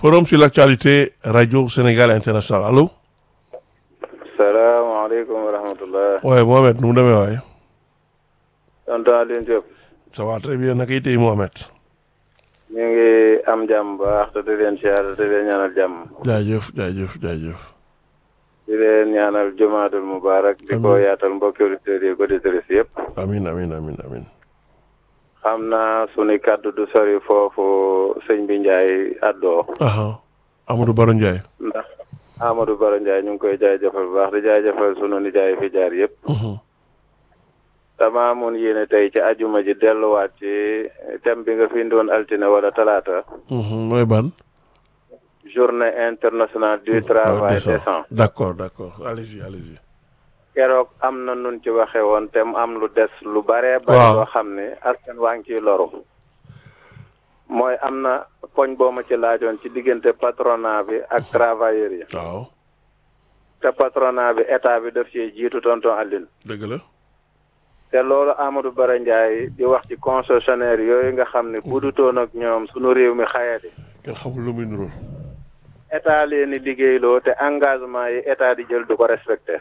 forum sur l'actualité radio Sénégal international allo. salaamaaleykum wa rahmatullah. waaye Mohamed nu mu demee waaye. tonton Alioune Diop. ça va très bien naka itay Mohamed. ñu ngi am jàmm baax te di leen siyaar te di leen ñaanal jàmm. jaajëf jaajëf jaajëf. di leen ñaanal jumaadul mubarak di ko yaatal mbokki auditeurs yi auditrices yëpp. amin amin amin amin xam naa sunu kàddu du sori foofu sëñ bi Ndiaye àddoo. aha Amadou Baro Ndiaye. ndax Amadou Baro Ndiaye ñu ngi koy jaajëfal bu baax di jaajëfal sunu nijaay fi jaar yëpp. dama amoon yéene tey ci ajuma ji delluwaat ci thème bi nga fi doon altine wala talaata. mooy ban. journée internationale du travail décent. d'accord d'accord allez-y allez-y. keroog am na nun ci waxe woon te mu am lu des lu bare bari loo xam ne askan waa ngi ciy loru mooy am na poñ boo ma ci laajoon ci diggante patronat bi ak travailleurs yi waaw. te patronat bi état bi daf ci jiitu tonton Aline dëgg la. te loolu Amadou Bara Ndiaye di wax ci concessionnaire yooyu nga xam ne bu dutoon ak ñoom sunu réew mi xayati kenn xamul lu muy nuroo. état leen di liggéeyloo te engagement yi état di jël du ko respecté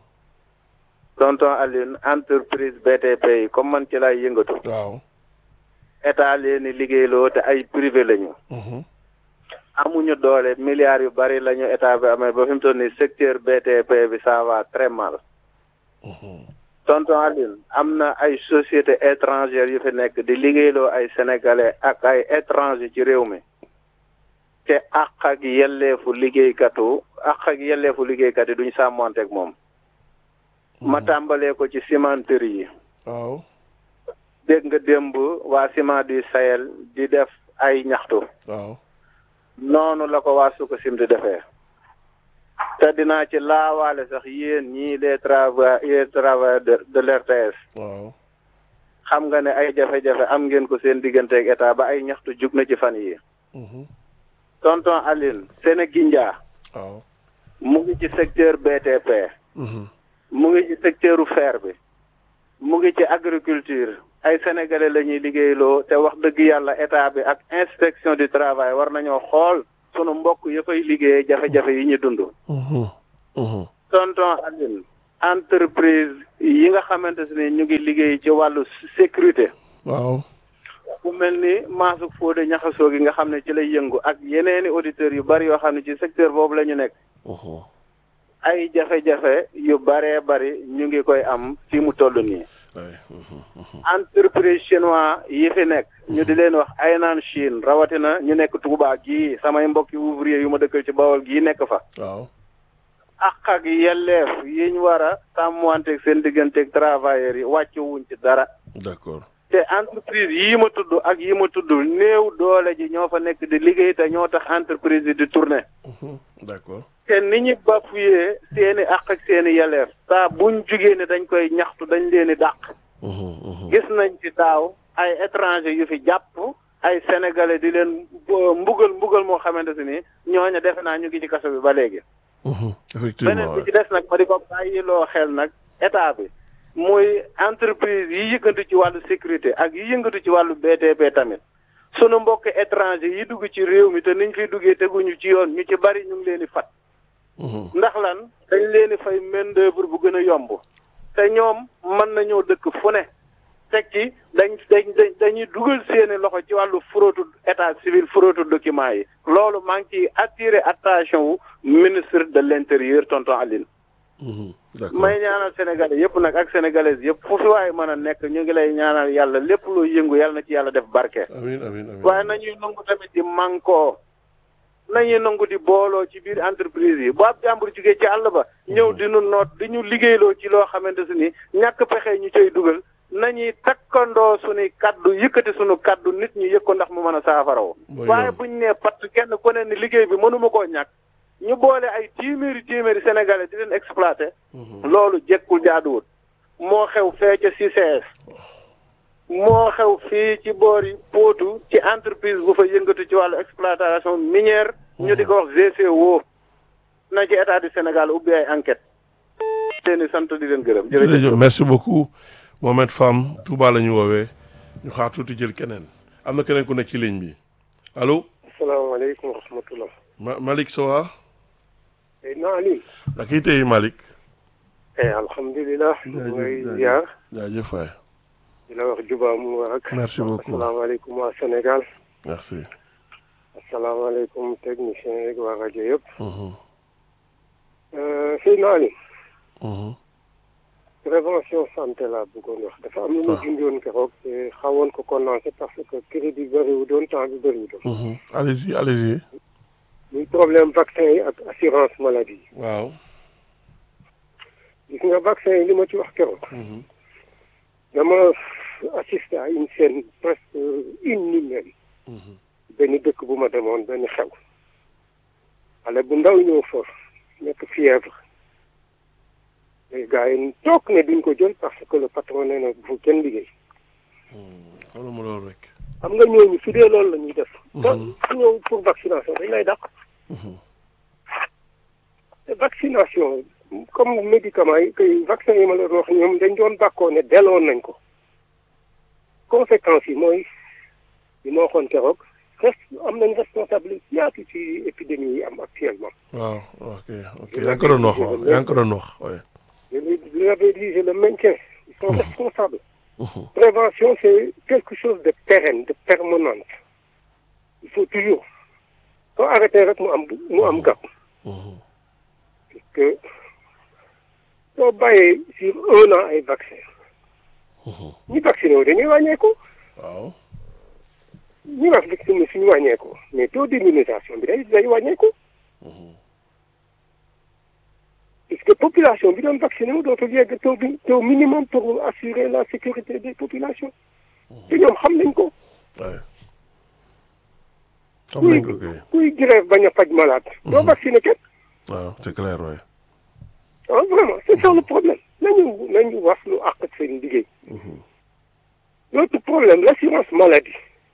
tonton Aline entreprise BTP yi comme man ci lay yëngatu waaw. état leen di liggéeyloo te ay privé lañu amuñu doole milliards yu bari lañu état bi amee ba fi mu toll nii secteur BTP bi ça va très mal tonton Aline am na ay société étrangères yu fi nekk di liggéeyloo ay sénégalais ak ay étranger ci réew mi te àq ak yelleefu liggéeykatu àq ak yelleefu liggéeykat yi duñ sàmmanteeg moom ma tàmbalee ko ci cimenterie yi waaw. dégg nga démb waa ciment du Sahel di def ay ñaxtu waaw. noonu la ko waa Sococim di defee te dinaa ci laawaale sax yéen ñii les travailleurs les travailleurs de de l'RTS waaw. xam nga ne ay jafe-jafe am ngeen ko seen digganteeg état ba ay ñaxtu jug na ci fan yi tonton Aline Sénégindia waaw. mu ngi ci secteur BTP mu ngi ci secteuru fer bi mu ngi ci agriculture ay sénégalais la ñuy liggéeyloo te wax dëgg yàlla état bi ak inspection du travail war nañoo xool sunu mbokk ya fay liggéey jafe-jafe yi ñu dund. tonton Aline entreprise yi nga xamante ne ñu ngi liggéey ci wàllu sécurité. waaw. ku mel ni Massouk Fodé ñaxasoo gi nga xam ne ci lay yëngu ak yeneeni auditeurs yu bari yoo xam ne ci secteur boobu la ñu nekk. ay jafe-jafe yu baree bari ñu ngi koy am fi mu toll nii. entreprise chinois yi fi nekk. ñu di leen wax ay naan Chine rawatina ñu nekk Touba gii samay mbokki ouvrier yu ma dëkkal ci Bawol gii nekk fa. waaw. ak ak yelleef yi ñu war a sàmmanteeg seen digganteeg travailleurs yi wàcc wuñ ci dara. d'accord. te entreprise yii ma tudd ak yi ma tudd néew doole ji ñoo fa nekk di liggéey te ñoo tax entreprise yi di tourner. d'accord. te ni ñu bafuyee seeni àq ak seeni yelleef saa buñ jugee ne dañ koy ñaxtu dañ leen di dàq. gis nañ ci daaw ay étranger yu fi jàpp ay sénégalais di leen mbugal mbugal moo xamante ne ni ñooñu defe naa ñu ngi ci kaso bi ba léegi. effectivement beneen bi ci des nag ma di ko bàyyiloo xel nag état bi. muy entreprise yi yëngatu ci wàllu sécurité ak yi yëngatu ci wàllu BTP tamit sunu mbokk étranger yi dugg ci réew mi te niñ fiy duggee teguñu ci yoon ñu ci bari ñu ngi leen di fat ndax lan dañ leen di fay main d'œuvre bu gën a yomb te ñoom mën nañoo dëkk fu ne teg ci dañ dañ dañuy dugal seeni loxo ci wàllu fraude état civil fraude document yi loolu maa ngi ciy attirer attention wu ministre de l'intérieur tonton Aline may ñaanal sénégalais yëpp nag ak sénégalaises yëpp fu fi waaye mën a nekk ñu ngi lay ñaanal yàlla lépp loo yëngu yàlla na ci yàlla def barke. amiin amiin amiin waaye nañuy nangu tamit di mànkoo nañuy nangu di booloo ci biir entreprise yi bu ab jàmbur jugee ci àll ba. ñëw di nu noot di ñu liggéeyloo ci loo xamante su ni ñàkk pexe ñu cay dugal nañuy takkandoo suñuy kaddu yëkkati suñu kaddu nit ñi yëg ko ndax mu mën a saafarawo waaye buñ nee patt kenn ku ne ni liggéey bi mënuma koo ñàkk. ñu boole ay téeméeri téeméeri sénégalais di leen exploité. loolu jekkul jaaduwut. moo xew fee ca CCS. moo xew fii ci boori Potou ci entreprise bu fa yëngatu ci wàllu exploitation minière. ñu di ko wax GCO. na ci état du Sénégal ubbi ay enquête leen di sant di leen gërëm. jërëjëf merci beaucoup Mohamed Fam Touba la ñu woowee ñu xaar tuuti jël keneen am na keneen ku nekk ci ligne bi allo. asalaamaaleykum wa rahmatulah. Ma Malick Sowa. Eh, naa Ali. Lakini tey Malick. Eh, alhamdulilah. ñu ngi lay ziar. jaajëf waay. di la wax Juba Mubarak. Merci beaucoup. asalaamaaleykum waa Sénégal. merci. asalaamaaleykum technicien yeeg waa rajo yëpp. Mhm, Seydina Ali. mhm. prévention santé laa bëggoon wax dafa am lu ma Ah. junjoon keroog te xawoon ko condensé parce que crédit bëriwu doon temps bi bëriwu doon. Mhm. allez-y allez-y. muy problème vaccin yi ak assurance maladie yi. waaw. gis nga vaccin yi li ma ci wax keroog. Mhm, dama assisté à une scène presque inhumaine mhm. benn dëkk bu ma demoon benn xew xale bu ndaw ñëw fa nekk fièvre les gars yi toog ne duñ ko jël parce que le patron nee na bu kenn liggéey xoolal ma loolu rek. xam nga ñooñu su dee loolu la ñuy def te Mhm. su ñëw pour vaccination dañ lay dàq Mhm, te vaccination comme médicament yi kay vaccin yi ma leen wax ñoom dañ doon bàkkoo ne delloon nañ ko conséquences yi mooy li ma waxoon keroog res am nañ responsabilité yaatu ci épidémie yi am actuellement waaw ok ok yaa ngi ko doon wax waaw yaa ngi ko doon wax waaye. je je l'avais dit je le maintiens ils sont responsables Mhm, prévention c'est quelque chose de pérenne de permanente il faut toujours soo arrêté rek mu am mu am gàpp mhm. parce que soo bàyyee sur un an ay vaccin Mhm. ñi vacciné wu dañuy wàññeeku waaw. ñi wax vacciné suñu wàññeeku mais taux d'immunisation bi day day wàññeeku Mhm, puisque population bi doon vacciné wu dootul yegg taux bi taux minimum pour assurer la sécurité des populations te ñoom xam nañ ko waaye. xam nañ ko kay. kuy grève bañ a faj malade doo vacciné kenn waaw c'est clair waaye. ah vraiment c'est ça le problème nañu nañu wax lu àq ak seen liggéey Mhm, l'autre problème l'assurance maladie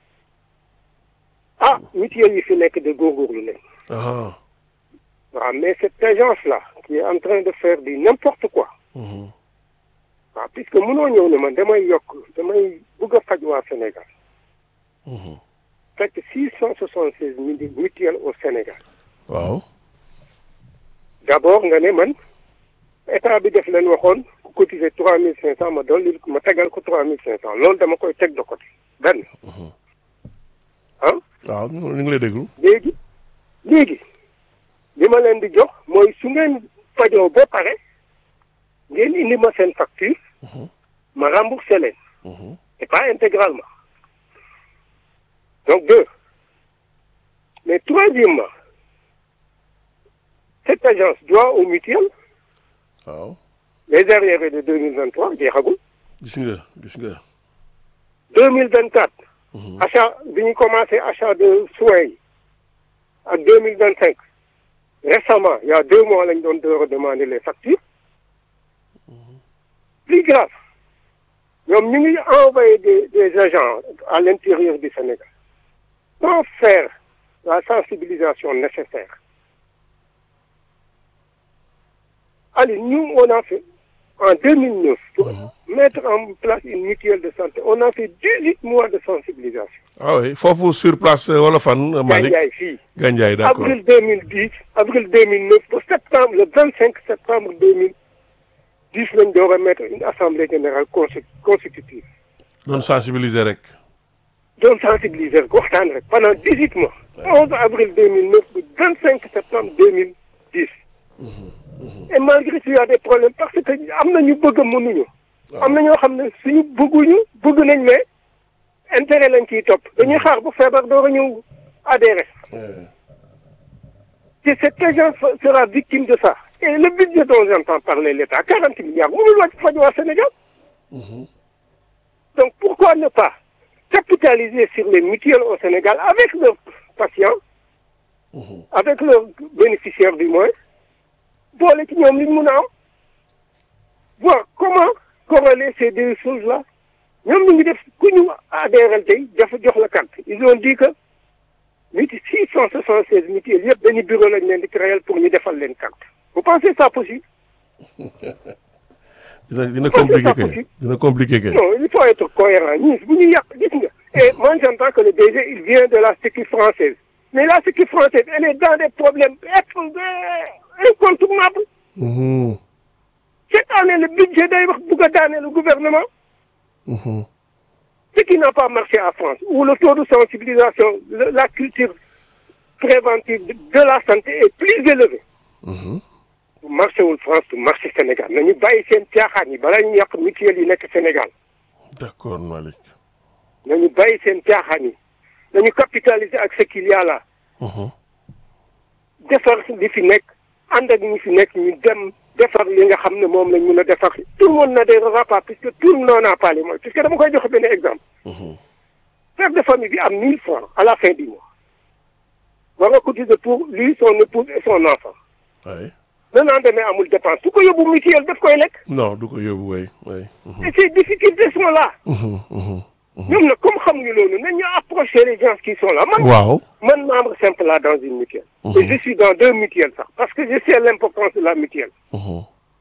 ah mutuelle yi fi nekk de góorgóorlu leen aha. waaw mais cette agence là qui est en train de faire du n'importe quoi Mhm, waaw puisque mënoo ñëw ne man damay yokk damay bëgg a faj waa Sénégal mhm. fekk six cent soixante seize mille mutuelles au Sénégal waaw. d'abord nga ne man état bi def leen waxoon ku cotiser trois mille cinq cent ma dolli ma tegal ko trois mille cinq cent loolu dama koy teg de côté benn ah waaw ñu ngi lay déglu. léegi léegi li ma leen di jox mooy su ngeen fajoo ba pare ngeen indi ma seen facture Mhm, ma remboursé leen mhm. et pas intégralement donc deux mais troisièmement cette agence doit aux mutuelles waaw. les arriérés de deux mille vingt trois jeexagul gis nga gis nga. deux mille vingt quatre Mhm, achat bi ñu commencé achat de soins yi ak deux mille vingt cinq récemment il y a deux mois lañ doon door a demander les factures plus grave ñoom ñu ngi envoyé des des agents à l'intérieur du Sénégal sans faire la sensibilisation nécessaire allez nous on a fait en 2009 pour mettre en place une mutuelle de santé on a fait 18 mois de sensibilisation ah oui foofu sur place euh, wala fan euh, Malick Gandiaye fii Gandiaye d'accord avril 2010 avril 2009 ba septembre le 25 septembre 2010 lañ door a mettre une assemblée générale consti- constitutive doon sensibiliser rek. doon sensibiliser rek waxtaan rek pendant 18 mois 11 avril 2009 ba 25 septembre 2010 et malgré tout il y a des problèmes parce que am na ñu bëgg a mënuñu am na ñoo xam ne suñu bëgguñu bëgg nañ mais intérêt lañ ciy topp dañuy xaar bu feebar door a ñëw adhéré Ouais. Et cette agence sera victime de ça. Et le budget dont j'entends parler l'État, 40 milliards, vous le voyez au Sénégal. Mhm, Donc pourquoi ne pas capitaliser sur les mutuelles au Sénégal avec leurs patients, mhm. avec leurs bénéficiaires du moins, boole ci ñoom li ñu mën a am voir comment corréler ces deux choses-là ñoom ñu ngi def ku ñu adhéral tey dafa jox la carte ils ont dit que mutu six cent soixante seize mutuelles yëpp benn bureau lañ leen di créer pour ñu defal leen carte vous pensez ça possible dina dina Comment c'est compliqué pas kay possible dina compliqué kay. non il faut être cohérent ñii bu ñu yàq gis nga et moi j'entends que le DG il vient de la sécu française mais la sécurité française elle est dans des problèmes incontournables Mhm. cette année le budget day wax bugg a daane le gouvernement Mhm. ce qui n'a pas marché à France où le taux de sensibilisation le- la culture préventive de de la santé est plus élevé Mhm. bu marché wul France du marché Sénégal nañu bàyyi seen caaxaan yi balaa ñu yàq mutuelle yi nekk Sénégal d'accord Malick. nañu bàyyi seen caaxaan yi nañu capitaliser ak ce qu'il y a là Mhm. defar li fi nekk ànd ak ñi fi nekk ñu dem defar li nga xam ne moom lañ mun a defar tout le monde n'a des repas puisque tout le monde n'a pas les moyens puisque dama koy joxe benn exemple Mhm. père de famille bi am 1000 francs à la fin du mois war nga cotiser pour lui son épouse et son enfant oui. le lendemain amul dépense su ko yóbbu mutuelle daf koy lekk non du ko yóbbu way way. Mhm. et ces difficultés sont là Mhm. Mhm. ñoom nag comme xamuñu loolu nañ ñu approcher les gens qui sont là man waaw. man membre simple là dans une mutuelle et je suis dans deux mutuelles sax parce que je sais l'importance de la mutuelle Mhm.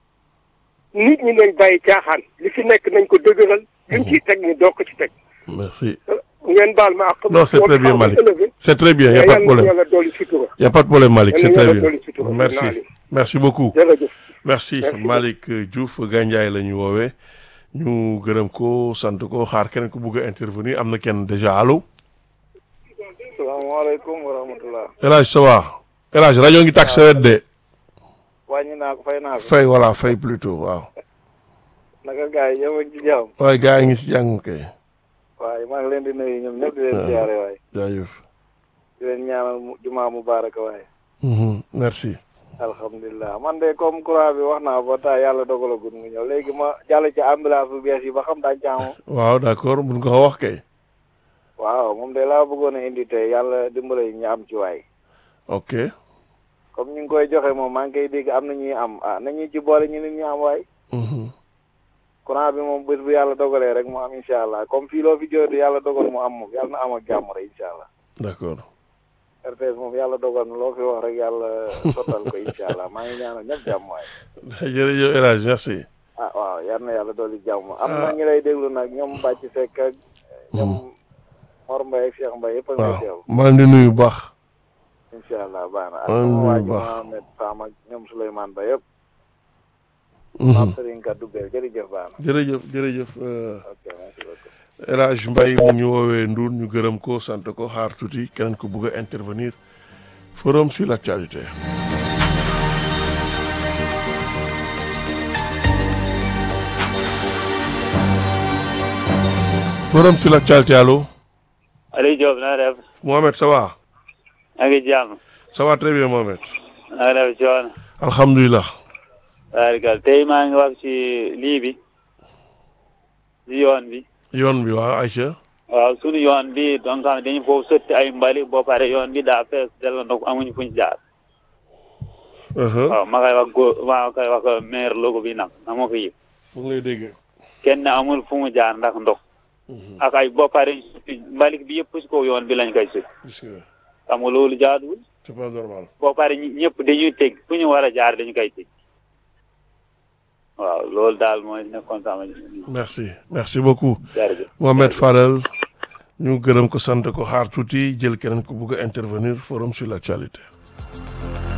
nit ñi nañ bàyyi caaxaan li fi nekk nañ ko dëgëral luñ ciy teg ñu doog ko ci teg merci. ngeen baal ma ak non c'est très bien Malick élevé c'est très bien y a pas de yàlla na problème yàlla dolli sutura y a pas de problème Malick c'est Yàlla très yàlla bien dolli sutura. merci Naa merci beaucoup. jërëjëf merci Merci Malick Diouf Gandiaye la ñu woowee ñu gërëm ko sant ko xaar keneen ku bugg a intervenir am na kenn déjà allo. salaamaaleykum wa rahmatulah. El Hadj ça va El Hadj rajo ngi tàkk sa wet de wàññi naa ko fay naa ko. fay voilà fay plutôt waaw. naka gars yi yow ci jàmm. waaye gars yi ngi ci jàng kay. waaye maa ngi leen di nuyu ñoom ñëpp di leen ziare waaye. jaajëf. di leen ñaanal mu- jumaa mubaaraka waaye. Mhm, merci. alhamdulilah man de comme courant bi wax naa ba taa yàlla dogalagul mu ñëw léegi ma jàll ci ambulance bu bees yi ba xam daa jaamu. waaw d'accord mun nga ko wax kay. waaw moom de laa bëggoon a indi tey yàlla dimbale ñu am ci waay. ok. comme ñu ngi koy joxe moom maa ngi koy dégg am na ñuy am ah nañu ci boole ñu nit ñu am waay. Mhm, courant bi moom bés bu yàlla dogalee rek mu am incha allah comme fii loo fi jooytu yàlla dogal mu am moom yàlla na am ak jàmm rek incha allah. d'accord. RTS moom yàlla dogal na loo fi wax rek yàlla sottal ko incha allah maa ngi ñaanal ñëpp jàmm waay. jërëjëf El Hadj merci. ah waaw yal na yàlla dolli jàmm am na ñu lay déglu nag ñoom Bàcc Seck ak ñoom Mor Mbaye ak Cheikh Mbaye yëpp a ngi lay waaw teew maa ngi di nuyu bu baax. incha allah baax na ak maa ngi sama waa ji nuyu bu baax. Mohamed Sam ak ñoom Souleymane Ba yëpp Mhm, maam Serigne Kaddu Bel jërëjëf baax na jërëjëf jërëjëf euh, ok merci beaucoup El Hadj Mbaye mu ñu woowee Ndour ñu gërëm ko sant ko xaar tuuti keneen ko bugg a intervenir forum sur l'actualité. forum sur l'actualité allo. Aliou Diop na nga def Mohamed ça va. maa ngi jàmm ça va très bien Mohamed. na nga def coono alhamdulilah. barikal tey maa ngi wax ci lii bi ci yoon bi yoon bi waaw Aïcha. waaw sunu yoon bi donc xam dañu foofu sotti ay mbali boo pare yoon bi daa fees del ndox amuñu fuñ jaar Uh-huh. waaw ma koy wax góor ma koy wax maire logo bi nag na ma ko yëg mu ngi lay dégg. kenn amul fu mu jaar ndax ndox ak ay boo pare mbalik bi yëpp si kaw yoon bi lañ koy sotti gis nga xam nga loolu jaaduwul c'est pas normal. boo pare ñi- ñëpp dañuy teg fu ñu war a jaar dañu koy teg waaw loolu daal mooy nekkoon sama merci merci beaucoup. jërëjëf Mohamed Fadel ñu gërëm ko sant ko xaar tuuti jël keneen ko bugg a intervenir forum sur l'actualité.